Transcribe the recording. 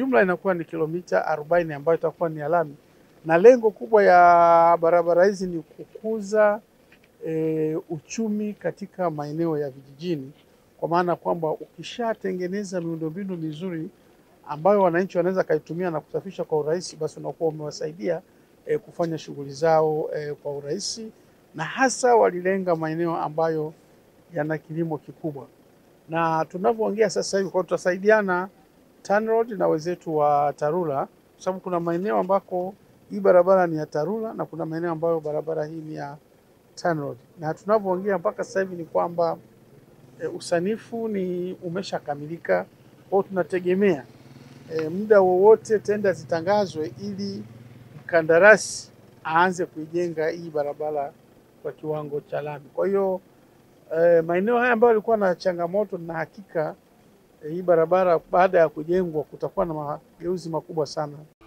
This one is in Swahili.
jumla inakuwa ni kilomita arobaini ambayo itakuwa ni ya lami, na lengo kubwa ya barabara hizi ni kukuza e, uchumi katika maeneo ya vijijini, kwa maana kwamba ukishatengeneza miundombinu mizuri ambayo wananchi wanaweza kaitumia na kusafisha kwa urahisi, basi unakuwa umewasaidia e, kufanya shughuli zao e, kwa urahisi, na hasa walilenga maeneo ambayo yana kilimo kikubwa, na tunavyoongea sasa hivi kwa tutasaidiana TANROADS na wenzetu wa TARURA kwa sababu kuna maeneo ambako hii barabara ni ya TARURA na kuna maeneo ambayo barabara hii ni ya TANROADS, na tunavyoongea mpaka sasa hivi ni kwamba e, usanifu ni umeshakamilika. Kwa hiyo tunategemea e, muda wowote tenda zitangazwe ili mkandarasi aanze kuijenga hii barabara kwa kiwango cha lami. Kwa hiyo e, maeneo haya ambayo yalikuwa na changamoto na hakika e, hii barabara baada ya kujengwa kutakuwa na mageuzi makubwa sana.